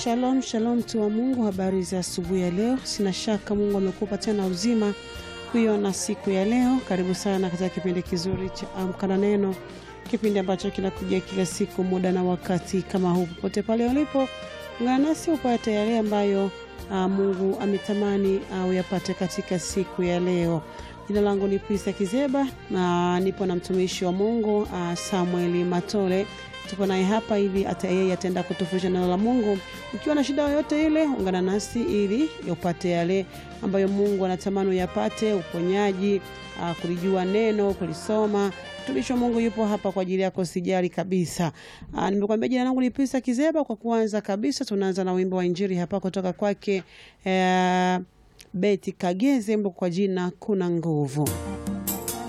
Shalom shalom, mtu wa Mungu, habari za asubuhi ya leo. Sina shaka Mungu amekupa tena uzima kuiona siku ya leo. Karibu sana katika kipindi kizuri cha Amka na Neno, kipindi ambacho kinakuja kila siku muda na wakati kama huu. Popote pale ulipo, ungana nasi upate yale ambayo uh, Mungu ametamani uh, uyapate katika siku ya leo. Jina langu ni Prista Kizeba na nipo na mtumishi wa Mungu uh, Samueli Matole tupo naye hapa ili hata yeye ataenda kutufundisha neno la Mungu. Ukiwa na shida yoyote ile, ungana nasi ili upate yale ambayo Mungu anatamani uyapate, uponyaji, uh, kulijua neno, kulisoma. Mtumishi wa Mungu yupo hapa kwa ajili yako, sijali kabisa. Uh, nimekuambia jina langu ni Prista Kizeba. Kwa kuanza kabisa, tunaanza na wimbo wa Injili hapa kutoka kwake uh, Beti Kageze, mbo kwa jina kuna nguvu.